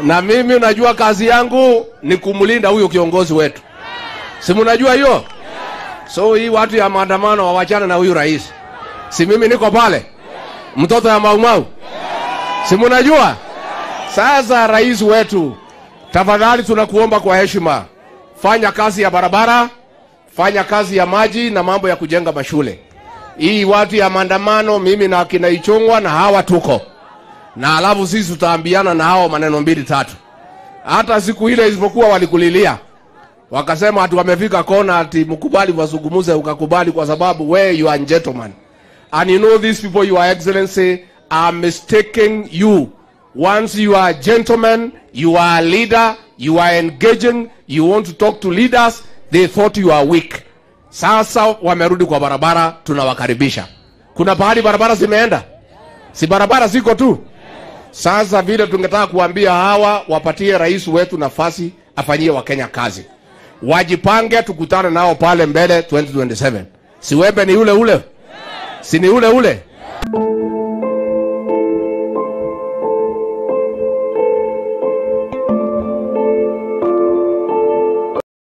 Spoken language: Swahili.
na mimi unajua kazi yangu ni kumlinda huyo kiongozi wetu, si mnajua hiyo? So hii watu ya maandamano wawachana na huyu rais, si mimi niko pale, mtoto ya Maumau, si mnajua? Sasa rais wetu, tafadhali tunakuomba kwa heshima, fanya kazi ya barabara, fanya kazi ya maji na mambo ya kujenga mashule. Hii watu ya maandamano, mimi na akina Ichung'wa na hawa tuko na alafu sisi tutaambiana na hao maneno mbili tatu. Hata siku ile isipokuwa walikulilia wakasema ati wamefika kona, ati mkubali wazungumuze, ukakubali kwa sababu we you are a gentleman and you know these people your excellency are mistaking you once you are a gentleman you are a leader you are engaging you want to talk to leaders they thought you are weak sasa wamerudi kwa barabara tunawakaribisha kuna pahali barabara zimeenda si barabara ziko tu sasa vile tungetaka kuambia hawa wapatie rais wetu nafasi afanyie wakenya kazi wajipange tukutane nao pale mbele 2027 si wembe ni ule ule si ni ule ule